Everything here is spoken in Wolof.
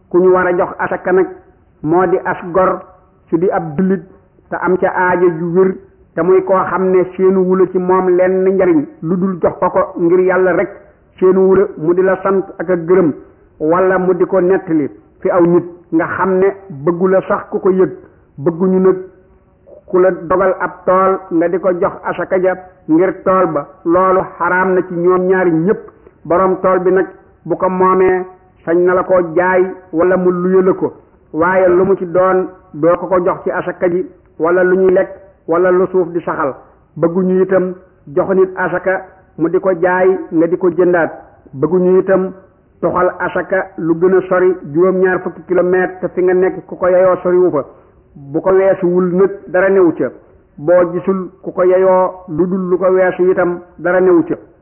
ku ñu war a jox asaka nag moo di as gor su di ab jullit te am ca aajo ju wér te muy koo xam ne seenu wula ci moom lenn njariñ lu dul jox ko ko ngir yàlla rek seenu wula mu di la sant ak a gërëm wala mu di ko nettali fi aw nit nga xam ne bëggu la sax ku ko yëg bëgguñu nag ku la dogal ab tool nga di ko jox asaka ja ngir tool ba loolu xaraam na ci ñoom ñaari ñépp boroom tool bi nag bu ko moomee sañ na la ko jaay wala mu luye la ko waaye lu mu ci doon doo ko ko jox ci asaka ji wala lu ñuy lekk wala lu suuf di saxal bëgguñu itam jox nit asaka mu di ko jaay nga di ko jëndaat bëgguñu itam toxal asaka lu gën a sori juróom-ñaar fukki kilomètre te fi nga nekk ku ko yeyoo soriwu fa bu ko weesuwul nag dara newu ca boo gisul ku ko yeyoo lu dul lu ko weesu itam dara newu ca